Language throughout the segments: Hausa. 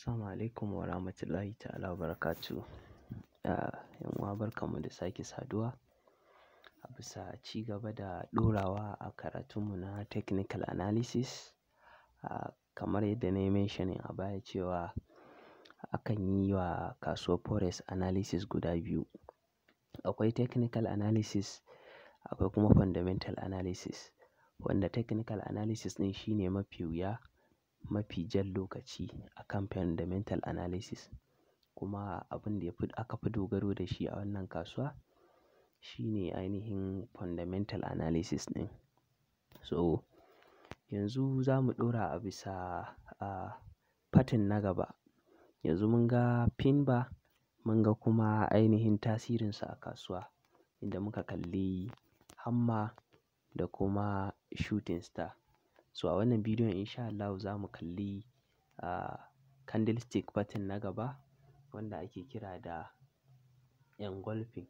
Assalamu alaikum wa rahmatullahi ta'ala wa barakatuhu. Ah, yan uwa barkanmu da sake saduwa a bisa ci gaba da ɗorawa a karatunmu na technical analysis. Ah, kamar yadda na yi mentioning a baya cewa akan yi wa kasuwar forex analysis guda biyu. Akwai technical analysis akwai kuma fundamental analysis. Wanda technical analysis ɗin shine mafi wuya, mafi jan lokaci akan fundamental analysis. Kuma abin da yafi aka fi dogaro da shi a wannan kasuwa shine ainihin fundamental analysis ɗin. So yanzu za mu ɗora a bisa, ah, pattern na gaba. Yanzu mun ga pin bar, mun ga kuma ainihin tasirinsa a kasuwa inda muka kalli hammer da kuma shooting star. So a wannan bidiyon in sha Allahu za mu kalli, ah, candlestick pattern na gaba wanda ake kira da engulfing.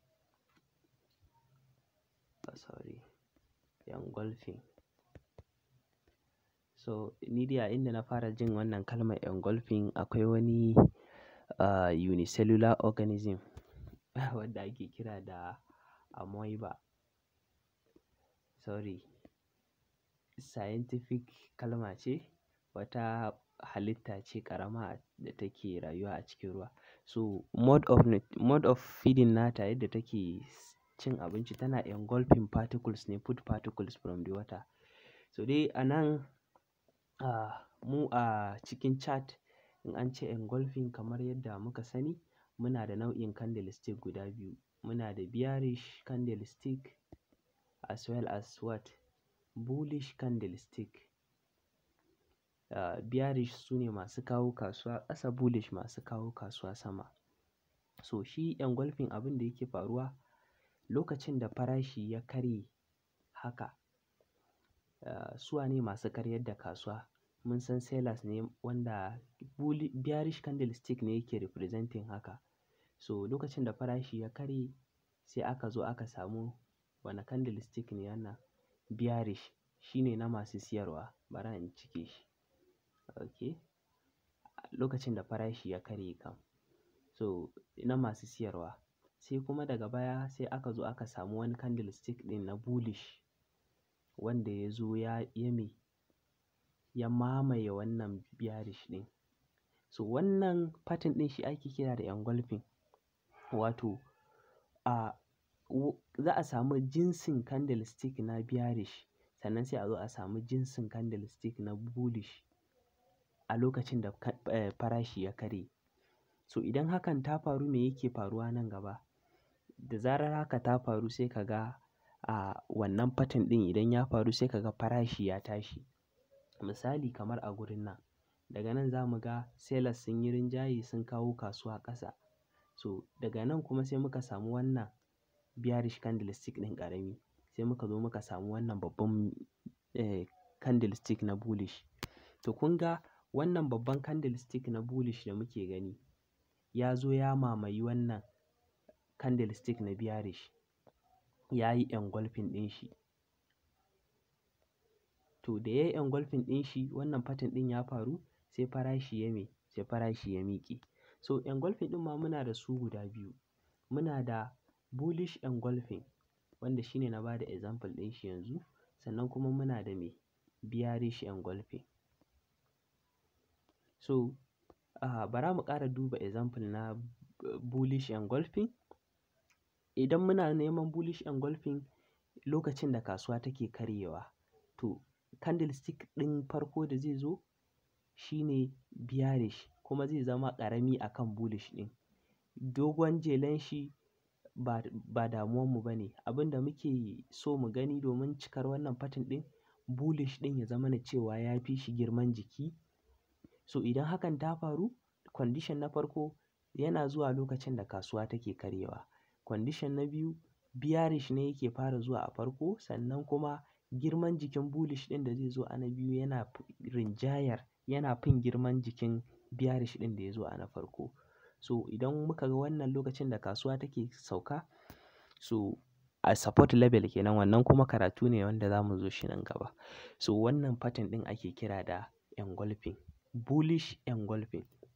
Sorry, engulfing. So ni dai a inda na fara jin wannan kalmar engulfing akwai wani, ah, unicellular organism wanda ake kira da amoeba. Sorry, scientific kalma ce, wata halitta ce ƙarama da take rayuwa a cikin ruwa. So mode of, mode of feeding nata yadda take cin abinci tana engulfing particles ne, food particles from the water. So dai a nan, ah, mu a cikin chart in an ce engulfing kamar yadda muka sani muna da nau'in candlestick guda biyu. Muna da bearish candlestick as well as what? Bullish candlestick. Ah, bearish sune masu kawo kasuwa ƙasa, bullish masu kawo kasuwa sama. So shi engulfing abin da yake faruwa lokacin da farashi ya karye haka, ah, su wane masu karyar da kasuwa? Mun san sellers ne wanda bulli-- bearish candlestick ne yake representing haka. So lokacin da farashi ya karye sai aka zo aka samu wane candlestick ne wannan? Bearish. Shi ne na masu siyarwa. Bara in cike shi. Okay. Lokacin da farashi ya karye kam. So na masu siyarwa. Sai kuma daga baya sai aka zo aka samu wani candlestick ɗin na bullish wanda ya zo ya, ya me? Ya mamaye wannan bearish ɗin. So wannan pattern ɗin shi ake kira da engulfing. Wato, ah, za a samu jinsin candlestick na bearish sannan sai a zo a samu jinsin candlestick na bullish a lokacin da farashi ya karye. So idan hakan ta faru me yake faruwa nan gaba? Da zarar haka ta faru sai ka ga, ah, wannan pattern ɗin idan ya faru sai ka ga farashi ya tashi. Misali kamar a gurin nan. Daga nan za mu ga sellers sun yi rinjaye sun kawo kasuwa ƙasa. So daga nan kuma sai muka samu wannan bearish candlestick ɗin ƙarami. Sai muka zo muka samu wannan babban, eh, candlestick na bullish. To kun ga wannan babban candlestick na bullish da muke gani ya zo ya mamaye wannan candlestick na bearish. Ya yi engulfing ɗin shi. To da ya yi engulfing ɗin shi wannan pattern ɗin ya faru sai farashi ya me? Sai farashi ya miƙe. So engulfing ɗin ma muna da su guda biyu. Muna da bullish engulfing wanda shi ne na ba da example ɗin shi yanzu. Sannan kuma muna da me? Bearish engulfing. So, ah, bara mu ƙara duba example na bullish engulfing. Idan muna neman bullish engulfing lokacin da kasuwa take karyewa to candlestick ɗin farko da zai zo shi ne bearish kuma zai zama ƙarami akan bullish ɗin. Dogon jelan shi ba, ba damuwan mu ba ne. Abin da muke so mu gani domin cikar wannan pattern ɗin bullish ɗin ya zama na cewa ya fi shi girman jiki. So idan hakan ta faru condition na farko yana zuwa lokacin da kasuwa take karyewa. Condition na biyu bearish ne yake fara zuwa a farko sannan kuma girman jikin bullish ɗin da zai zo a na biyu yana rinjayar, yana fin girman jikin bearish ɗin da ya zo a na farko. So idan muka ga wannan lokacin da kasuwa take sauka so a support level kenan wannan kuma karatu ne wanda za mu zo shi nan gaba. So wannan pattern ɗin ake kira da engulfing. Bullish engulfing.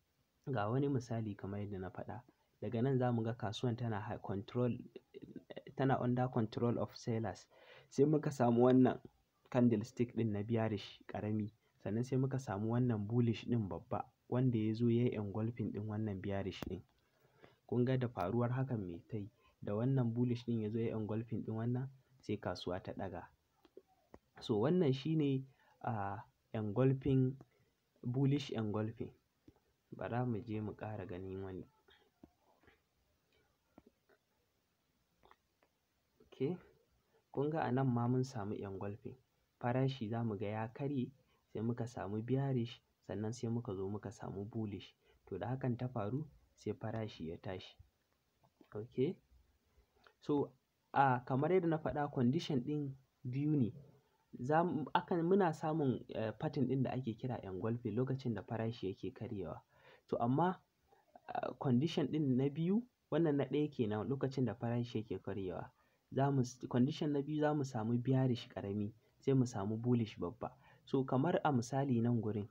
ga wani misali kamar yadda na faɗa daga nan za mu ga kasuwan tana high control tana under control of sellers sai muka samu wannan candlestick ɗin na bearish ƙarami sannan sai muka samu wannan bullish ɗin babba wanda ya zo ya yi engulfing ɗin wannan bearish ɗin kun ga da faruwar hakan me ta yi da wannan bullish ɗin ya zo ya engulfing ɗin wannan sai kasuwa ta ɗaga so wannan shine a engulfing bullish engulfing bara mu je mu ƙara ganin wani okay kun ga a nan ma mun samu engulfing farashi za mu ga ya karye sai muka samu bearish sannan sai muka zo muka samu bullish to da hakan ta faru sai farashi ya tashi okay so a kamar yadda na faɗa condition ɗin biyu ne za akan muna samun uh, pattern ɗin da ake kira engulfing lokacin da farashi yake karyewa to amma uh, condition ɗin na biyu wannan na ɗaya kenan lokacin da farashi yake karyewa zamu condition na biyu za mu samu bearish ƙarami sai mu samu bullish babba so kamar a misali nan gurin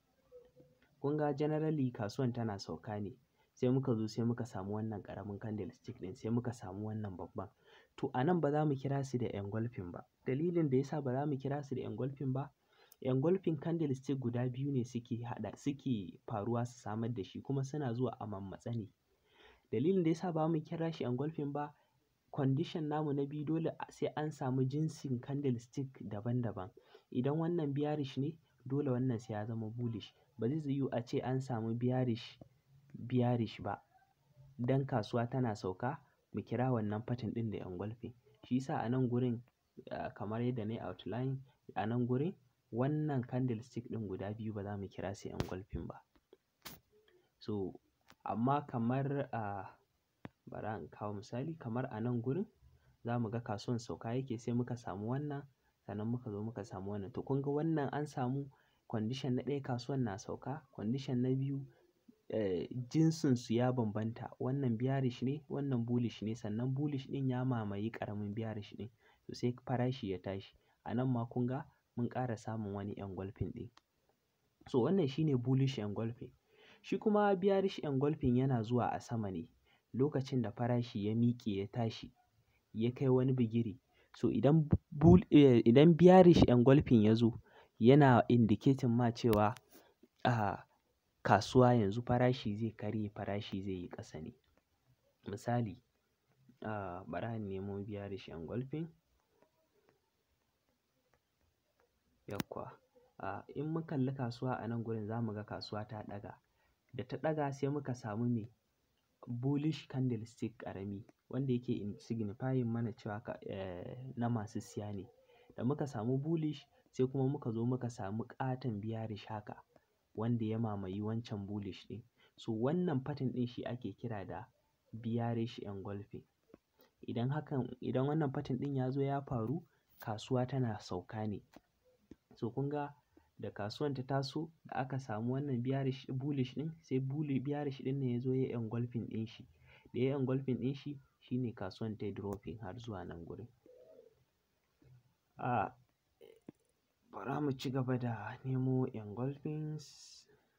kun ga generally kasuwan tana sauka ne sai muka zo sai muka samu wannan ƙaramin candlestick ɗin sai muka samu wannan babban to a nan ba za mu kira su da engulfing ba dalilin da yasa ba za mu kira su da engulfing ba engulfing candlestick guda biyu ne suke haɗa suke faruwa su samar da shi kuma suna zuwa a mammatse ne dalilin da yasa ba mu kira shi engulfing ba condition namu na biyu dole sai an samu jinsin candlestick daban-daban idan wannan bearish ne dole wannan sai ya zama bullish ba zai yiwu a ce an samu bearish bearish ba dan kasuwa tana sauka mu kira wannan pattern ɗin da engulfing shi yasa a nan gurin uh, kamar yadda na yi outline a nan gurin wannan candlestick ɗin guda biyu ba za mu kira su engulfing ba so amma kamar uh, bara in kawo misali kamar a nan gurin za mu ga kasuwan sauka yake sai muka samu wannan sannan muka zo muka samu wannan to kun ga wannan an samu condition na ɗaya kasuwan na sauka condition na biyu eh, jinsin su ya bambanta wannan bearish ne wannan bullish ne sannan bullish ɗin ya mamaye ƙaramin bearish ɗin to sai farashi ya tashi a nan ma kun ga mun ƙara samun wani engulfing ɗin so wannan shine bullish engulfing shi kuma bearish engulfing yana zuwa a sama ne lokacin da farashi ya miƙe ya tashi ya kai wani bigiri so idan bull eh, idan bearish engulfing ya zo yana indicating ma cewa a kasuwa yanzu farashi zai karye farashi zai yi ƙasa ne misali uh, bari in nemo bearish engulfing yawwa uh, in mun kalli kasuwa a nan gurin za mu ga kasuwa ta ɗaga da ta ɗaga sai muka samu me bullish candlestick ƙarami wanda yake signifying mana cewa eh, na masu siya ne da muka samu bullish sai kuma muka zo muka samu ƙaton bearish haka wanda ya mamayi wancan bullish ɗin so wannan pattern ɗin shi ake kira da bearish engulfing idan hakan idan wannan pattern ɗin ya zo ya faru kasuwa tana sauka ne so kun ga da kasuwan ta taso da aka samu wannan bearish bullish ɗin sai bullish bearish ɗin ne ya zo ya engulfing ɗin shi da ya engulfing ɗin shi shine kasuwan ta yi dropping har zuwa nan gurin a bara mu ci gaba da nemo engulfings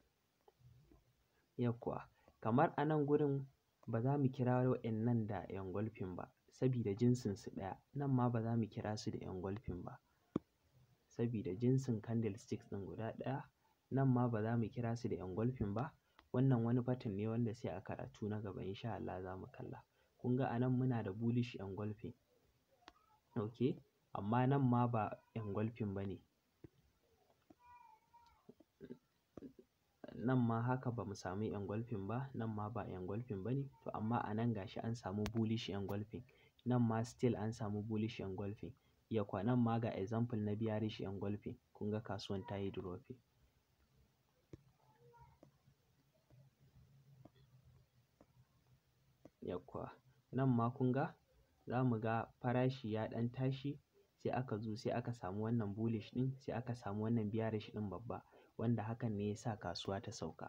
yawwa kamar a nan gurin ba za mu kira wa'innan da engulfing ba sabida jinsin su ɗaya nan ma ba za mu kira su da engulfing ba sabida jinsin candlesticks ɗin guda ɗaya nan ma ba za mu kira su da engulfing ba wannan wani pattern ne wanda sai a karatu na gaba insha Allah za mu kalla kun ga a nan muna da bullish engulfing okay amma nan ma ba engulfing ba ne nan ma haka ba mu samu engulfing ba nan ma ba engulfing ba ne to amma a nan gashi an samu bullish engulfing nan ma still an samu bullish engulfing yakwa nan ma ga example na bearish engulfing kun ga kasuwan ta yi dropping yakwa nan ma kun ga za mu ga farashi ya ɗan tashi sai aka zo sai aka samu wannan bullish ɗin sai aka samu wannan bearish ɗin babba wanda hakan ne ya sa kasuwa ta sauka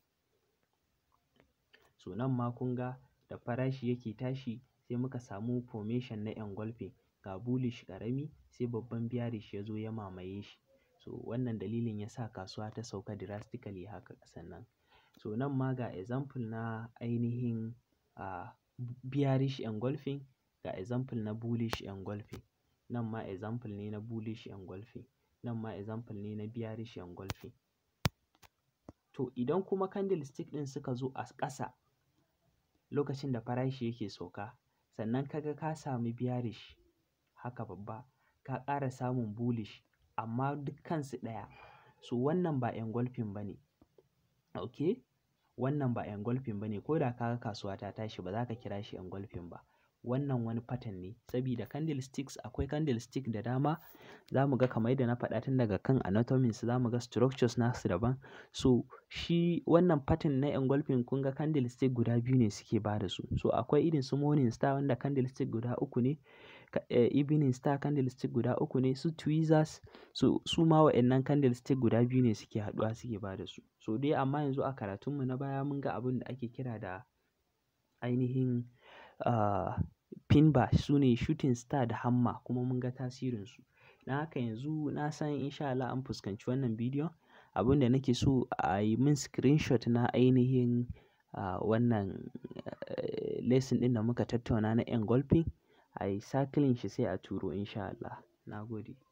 so nan ma kun ga da farashi yake tashi sai muka samu formation na engulfing ga bullish ƙarami sai babban bearish ya zo ya mamaye shi so wannan dalilin ya sa kasuwa ta sauka drastically haka ƙasan nan so nan ma ga example na ainihin uh, bearish engulfing ga example na bullish engulfing nan ma example ne na bullish engulfing nan ma example ne na bearish engulfing to idan kuma candlestick ɗin suka zo a ƙasa lokacin da farashi yake sauka sannan kaga ka sami bearish haka babba ka ƙara samun bullish amma dukkansu ɗaya so wannan ba engulfing ba ne ok wannan ba engulfing ba ne ko da kaga kasuwa ta tashi ba za ka kira shi engulfing ba wannan wani pattern ne sabida candlesticks akwai candlestick da dama za mu ga kamar yadda na faɗa tun daga kan anatomy su za mu ga structures nasu daban so shi wannan pattern na engulfing kun ga candlestick guda biyu ne suke ba da su so akwai irin su morning star wanda candlestick guda uku ne evening star candlestick guda uku ne su tweezers so su ma wa'annan candlestick guda biyu ne suke haɗuwa suke ba da su so dai amma yanzu a karatunmu na baya mun ga abin da ake kira da ainihin uh, pin bar su ne shooting star da hammer kuma mun ga tasirinsu don haka yanzu na san insha Allah an fuskanci wannan bidiyon abin da nake so a yi min screenshot na ainihin uh, wannan uh, lesson ɗin da muka tattauna na engulfing a yi cycling shi sai a turo insha Allah na gode